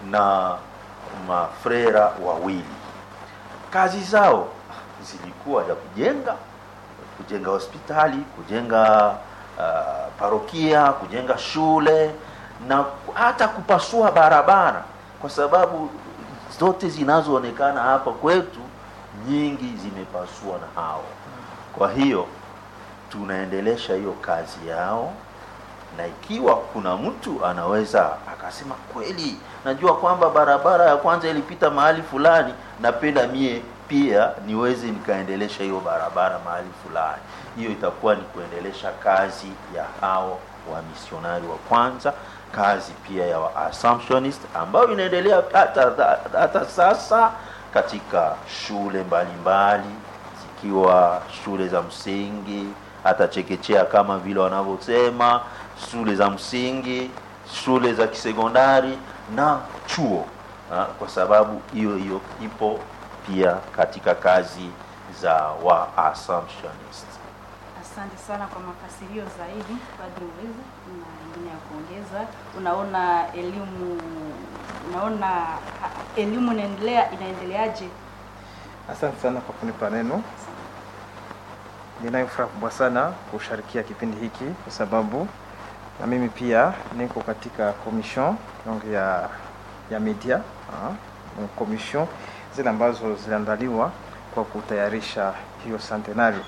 na mafrera wawili. Kazi zao zilikuwa ya kujenga kujenga hospitali, kujenga uh, parokia, kujenga shule na hata kupasua barabara, kwa sababu zote zinazoonekana hapa kwetu nyingi zimepasua na hao. Kwa hiyo tunaendelesha hiyo kazi yao, na ikiwa kuna mtu anaweza akasema kweli, najua kwamba barabara ya kwanza ilipita mahali fulani, napenda mie pia niweze nikaendelesha hiyo barabara mahali fulani, hiyo itakuwa ni kuendelesha kazi ya hao wa misionari wa kwanza, kazi pia ya wa Assumptionist ambayo inaendelea hata, hata sasa katika shule mbalimbali zikiwa shule za msingi hata chekechea kama vile wanavyosema, shule za msingi, shule za kisekondari na chuo ha, kwa sababu hiyo hiyo ipo pia katika kazi za wa Assumptionist. Asante sana kwa mafasirio zaidi Padri Uweza, na ingine ya kuongeza. Unaona elimu unaona ha, elimu inaendelea inaendeleaje? Asante sana kwa kunipa neno. Ninayo furaha kubwa sana kusharikia kipindi hiki kwa sababu na mimi pia niko katika commission donc ya ya media uh, commission zile ambazo ziliandaliwa kwa kutayarisha hiyo centenario.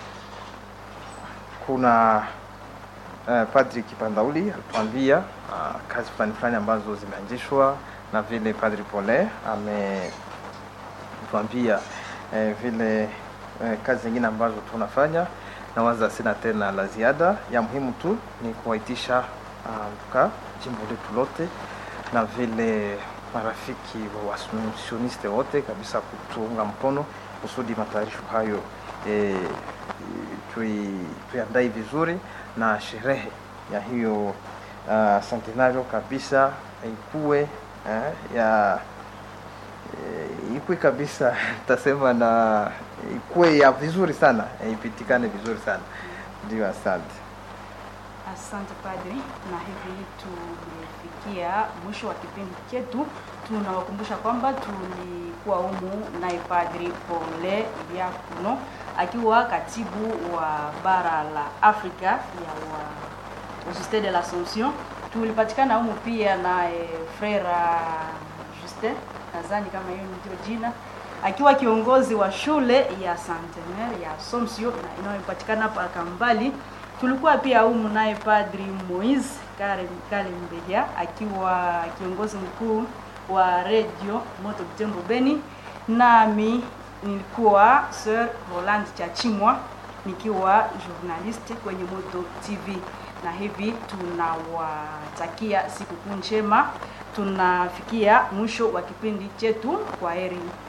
Kuna uh, Padri Kipandauli alituambia uh, kazi fulani fulani ambazo zimeanzishwa na vile Padri Pole ametuambia eh, vile eh, kazi zingine ambazo tunafanya na waza sina tena la ziada. Ya muhimu tu ni kuwaitisha mka uh, jimbo letu lote na vile marafiki wa wasioniste wote kabisa kutuunga mkono kusudi matayarisho hayo e, tuiandae vizuri na sherehe ya hiyo uh, centenario kabisa ikuwe eh, ya e, ikuwe kabisa tasema na ikuwe ya vizuri sana e, ipitikane vizuri sana ndio. Asante, asante padri, na hivi tumefikia mwisho wa kipindi chetu. Tunawakumbusha kwamba tulikuwa humu naye Padri Pole Diakono akiwa katibu wa bara la Afrika ya wa Societe de l'Assomption. Tulipatikana humu pia naye Frera Justin, nadhani kama hiyo ndio jina, akiwa kiongozi wa shule ya Centenaire ya Assomption inayopatikana hapa Kambali. Tulikuwa pia humu naye Padri Moise Kalembeja akiwa kiongozi mkuu wa Radio Moto Butembo Beni, nami nilikuwa Sir Roland Chachimwa nikiwa journalist kwenye Moto TV, na hivi tunawatakia sikukuu njema. Tunafikia mwisho wa kipindi chetu. Kwa heri.